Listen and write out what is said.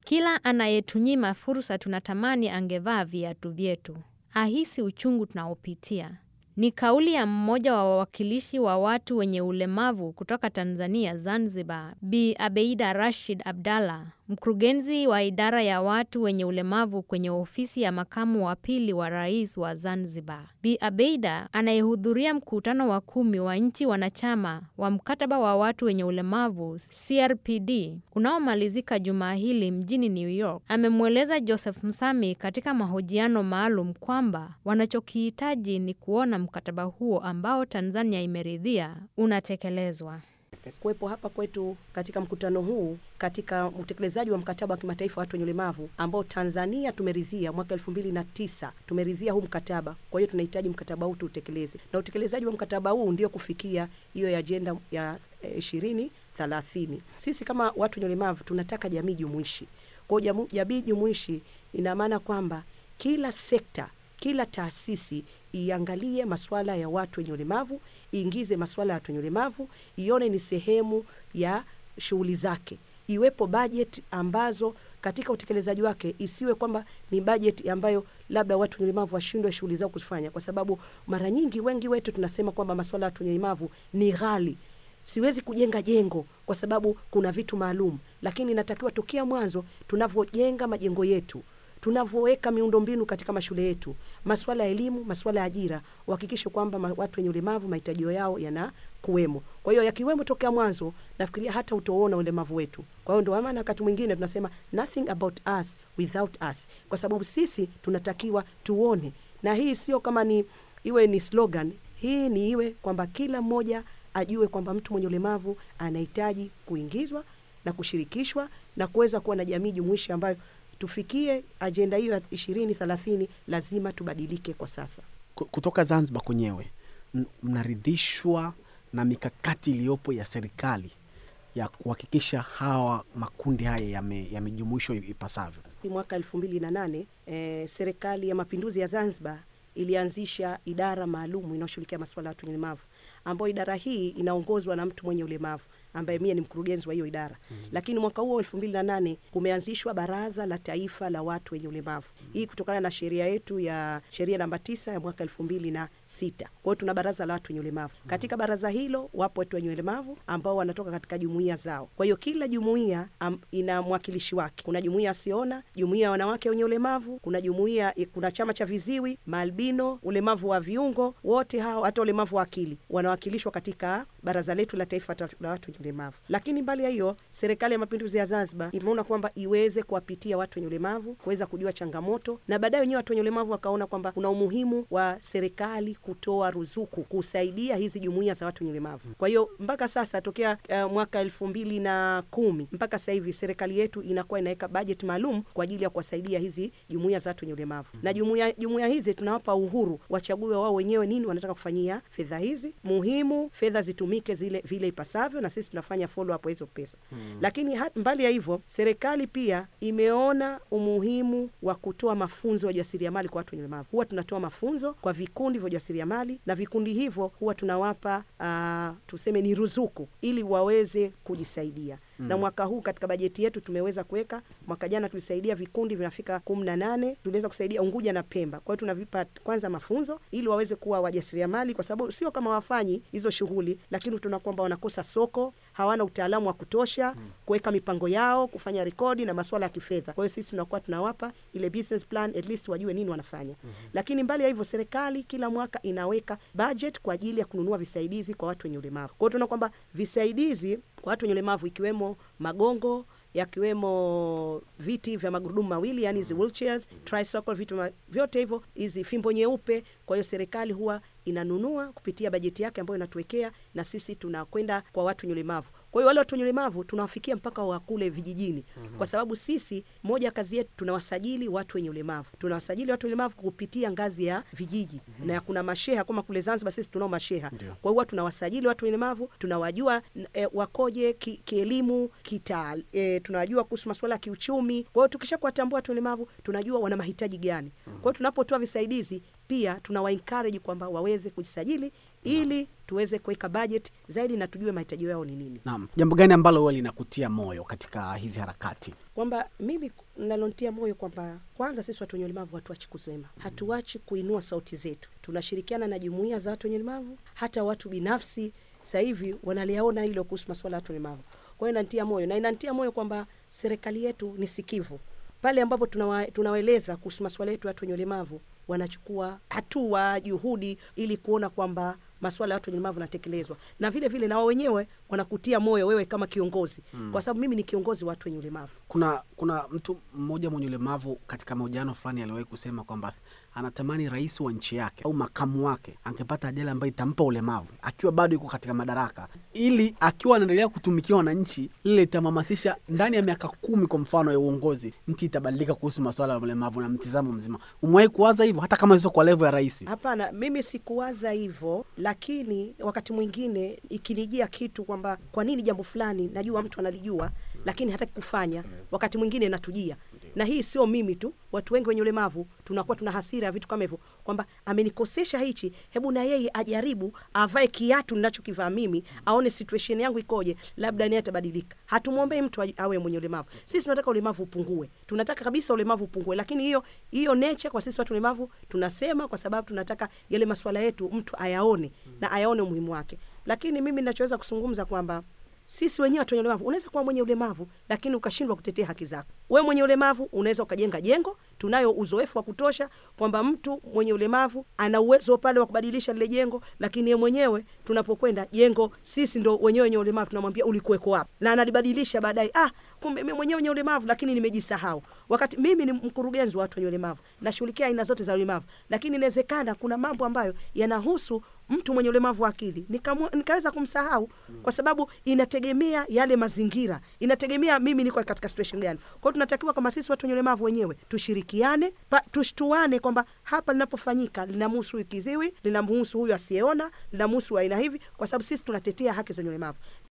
Kila anayetunyima fursa tunatamani angevaa viatu vyetu, ahisi uchungu tunaopitia. Ni kauli ya mmoja wa wawakilishi wa watu wenye ulemavu kutoka Tanzania, Zanzibar, Bi Abeida Rashid Abdalla, mkurugenzi wa idara ya watu wenye ulemavu kwenye ofisi ya makamu wa pili wa rais wa Zanzibar. Bi Abeida anayehudhuria mkutano wa kumi wa nchi wanachama wa mkataba wa watu wenye ulemavu CRPD unaomalizika jumaa hili mjini New York, amemweleza Joseph Msami katika mahojiano maalum kwamba wanachokihitaji ni kuona mkataba huo ambao Tanzania imeridhia unatekelezwa. Kuwepo hapa kwetu katika mkutano huu katika utekelezaji wa mkataba wa kimataifa wa watu wenye ulemavu ambao Tanzania tumeridhia mwaka elfu mbili na tisa tumeridhia huu mkataba. Kwa hiyo tunahitaji mkataba huu tuutekeleze, na utekelezaji wa mkataba huu ndio kufikia hiyo ajenda ya ishirini thelathini. Sisi kama watu wenye ulemavu tunataka jamii jumuishi. Kwa hiyo jamii jumuishi ina maana kwamba kila sekta kila taasisi iangalie masuala ya watu wenye ulemavu, iingize masuala ya watu wenye ulemavu, ione ni sehemu ya shughuli zake, iwepo bajeti ambazo katika utekelezaji wake isiwe kwamba ni bajeti ambayo labda watu wenye ulemavu washindwe shughuli zao kufanya, kwa sababu mara nyingi wengi wetu tunasema kwamba masuala ya watu wenye ulemavu ni ghali siwezi kujenga jengo kwa sababu kuna vitu maalum, lakini inatakiwa tokea mwanzo tunavyojenga majengo yetu tunavyoweka miundombinu katika mashule yetu, masuala ya elimu, masuala ya ajira, uhakikishe kwamba ma, watu wenye ulemavu mahitajio yao yanakuwemo. Kwa hiyo yakiwemo tokea mwanzo, nafikiria hata utaona ulemavu wetu. Kwa hiyo ndio maana wakati mwingine tunasema nothing about us without us, kwa sababu sisi tunatakiwa tuone, na hii sio kama ni iwe ni slogan, hii ni iwe kwamba kila mmoja ajue kwamba mtu mwenye ulemavu anahitaji kuingizwa na kushirikishwa na kuweza kuwa na jamii jumuishi ambayo tufikie ajenda hiyo ya ishirini thelathini, lazima tubadilike kwa sasa. Kutoka Zanzibar kwenyewe, mnaridhishwa na mikakati iliyopo ya serikali ya kuhakikisha hawa makundi haya yamejumuishwa yame ipasavyo? Mwaka elfu mbili na nane eh, serikali ya mapinduzi ya Zanzibar ilianzisha idara maalum inayoshughulikia masuala ya watu wenye ulemavu, ambayo idara hii inaongozwa na mtu mwenye ulemavu ambaye mie ni mkurugenzi wa hiyo idara mm -hmm. Lakini mwaka huo elfu mbili na nane kumeanzishwa Baraza la Taifa la Watu wenye Ulemavu mm -hmm. Hii kutokana na sheria yetu ya sheria namba tisa ya mwaka elfu mbili na sita. Kwa hiyo tuna baraza la watu wenye ulemavu mm -hmm. Katika baraza hilo wapo watu wenye ulemavu ambao wanatoka katika jumuiya zao. Kwa hiyo kila jumuiya ina mwakilishi wake. Kuna jumuiya asiona, jumuiya ya wanawake wenye ulemavu, kuna jumuiya, kuna chama cha viziwi, maalbino, ulemavu wa viungo, wote hao hata ulemavu wa akili wanawakilishwa katika baraza letu la taifa la watu wenye ulemavu. Lakini mbali ya hiyo, serikali ya mapinduzi ya Zanzibar imeona kwamba iweze kuwapitia watu wenye ulemavu kuweza kujua changamoto, na baadaye wenyewe watu wenye ulemavu wakaona kwamba kuna umuhimu wa serikali kutoa ruzuku kusaidia hizi jumuiya za watu wenye ulemavu. Kwa hiyo mpaka sasa tokea uh, mwaka elfu mbili na kumi mpaka sasa hivi serikali yetu inakuwa inaweka bajeti maalum kwa ajili ya kuwasaidia hizi jumuiya za watu wenye ulemavu, na jumuiya jumuiya hizi tunawapa uhuru wachague wao wenyewe nini wanataka kufanyia fedha hizi. Muhimu fedha zitumike zile vile ipasavyo, na sisi tunafanya follow up hizo pesa hmm. Lakini hat, mbali ya hivyo serikali pia imeona umuhimu wa kutoa mafunzo ya ujasiriamali kwa watu wenye ulemavu. Huwa tunatoa mafunzo kwa vikundi vya ujasiriamali na vikundi hivyo huwa tunawapa uh, tuseme ni ruzuku ili waweze kujisaidia mm. Na mwaka huu katika bajeti yetu tumeweza kuweka, mwaka jana tulisaidia vikundi vinafika kumi na nane tuliweza kusaidia Unguja na Pemba. Kwa hiyo tunavipa kwanza mafunzo ili waweze kuwa wajasiriamali, kwa sababu sio kama wafanyi hizo shughuli, lakini tuna kwamba wanakosa soko, hawana utaalamu wa kutosha mm. kuweka mipango yao, kufanya rekodi na masuala ya kifedha. Kwa hiyo sisi tunakuwa tunawapa ile business plan, at least wajue nini wanafanya mm -hmm. Lakini mbali ya hivyo, serikali kila mwaka inaweka budget kwa ajili ya kununua visaidizi kwa watu wenye ulemavu. Kwa hiyo tunaona kwamba visaidizi kwa watu wenye ulemavu ikiwemo magongo yakiwemo viti vya magurudumu mawili yani hizi wheelchairs, tricycle, vitu vyote hivyo, hizi fimbo nyeupe. Kwa hiyo serikali huwa inanunua kupitia bajeti yake ambayo inatuwekea, na sisi tunakwenda kwa watu wenye ulemavu. Kwa hiyo wale watu wenye ulemavu tunawafikia mpaka wa kule vijijini, mm-hmm. kwa sababu sisi moja kazi yetu tunawasajili watu wenye ulemavu, tunawasajili watu wenye ulemavu kupitia ngazi ya vijiji mm-hmm. na kuna masheha kama kule Zanzibar sisi tunao masheha. Kwa hiyo tunawasajili watu wenye ulemavu, tunawajua e, wakoje ki, kielimu kita e, tunawajua kuhusu masuala ya kiuchumi. Kwa hiyo tukisha kuwatambua watu ulemavu, tunajua wana mahitaji gani. Kwa hiyo tunapotoa visaidizi pia tunawa encourage kwamba waweze kujisajili ili tuweze kuweka budget zaidi na tujue mahitaji yao ni nini. Naam, jambo gani ambalo huwa linakutia moyo katika hizi harakati? kwamba mimi nalontia moyo kwamba kwanza sisi watu wenye ulemavu hatuachi kusema, hatuachi kuinua sauti zetu. Tunashirikiana na jumuiya za watu wenye ulemavu, hata watu binafsi sasa hivi wanaliaona hilo kuhusu masuala ya watu wenye ulemavu. Kwa hiyo inanitia moyo na inanitia moyo kwamba serikali yetu ni sikivu pale ambapo tunawa, tunawaeleza kuhusu masuala yetu ya watu wenye ulemavu wanachukua hatua juhudi ili kuona kwamba masuala ya watu wenye ulemavu yanatekelezwa, na vile vile na wao wenyewe wanakutia moyo wewe kama kiongozi mm. kwa sababu mimi ni kiongozi wa watu wenye ulemavu. Kuna kuna mtu mmoja mwenye ulemavu katika mahojiano fulani aliwahi kusema kwamba anatamani rais wa nchi yake au makamu wake angepata ajali ambayo itampa ulemavu akiwa bado yuko katika madaraka, ili akiwa anaendelea kutumikia wananchi, lile itamhamasisha ndani ya miaka kumi kwa mfano ya uongozi, nchi itabadilika kuhusu masuala ya ulemavu na mtizamo mzima. Umewahi kuwaza hivyo, hata kama sio kwa levo ya rais? Hapana, mimi sikuwaza hivyo, lakini wakati mwingine ikinijia kitu kwamba kwa nini jambo fulani najua mtu analijua lakini hataki kufanya, wakati mwingine natujia. Na hii sio mimi tu, watu wengi wenye ulemavu tunakuwa tuna hasira ya vitu kama hivyo, kwamba amenikosesha hichi, hebu na yeye ajaribu avae kiatu ninachokivaa mimi, aone situation yangu ikoje, labda naye atabadilika. Hatumwombei mtu aje- awe mwenye ulemavu. Sisi tunataka ulemavu upungue, tunataka kabisa ulemavu upungue, lakini hiyo hiyo nature kwa sisi watu ulemavu tunasema, kwa sababu tunataka yale masuala yetu mtu ayaone na ayaone umuhimu wake. Lakini mimi ninachoweza kuzungumza kwamba sisi wenyewe watu wenye ulemavu, unaweza kuwa mwenye ulemavu lakini ukashindwa kutetea haki zako. We mwenye ulemavu unaweza ukajenga jengo, tunayo uzoefu wa kutosha kwamba mtu mwenye ulemavu ana uwezo pale wa kubadilisha lile jengo, lakini yeye mwenyewe tunapokwenda jengo, sisi ndo wenyewe wenye ulemavu tunamwambia ulikuweko wapi, na analibadilisha baadaye, ah, kumbe mimi mwenyewe wenye ulemavu lakini nimejisahau. Wakati mimi ni mkurugenzi wa watu wenye ulemavu, nashughulikia aina zote za ulemavu, lakini inawezekana kuna mambo ambayo yanahusu mtu mwenye ulemavu wa akili nikamu, nikaweza kumsahau kwa sababu inategemea yale mazingira, inategemea mimi niko katika situation gani. Kwa hiyo tunatakiwa kama sisi watu wenye ulemavu wenyewe tushirikiane, pa, tushtuane kwamba hapa linapofanyika linamhusu huyu kiziwi, linamhusu huyu asiyeona, linamhusu aina hivi, kwa sababu sisi tunatetea haki za wenye ulemavu.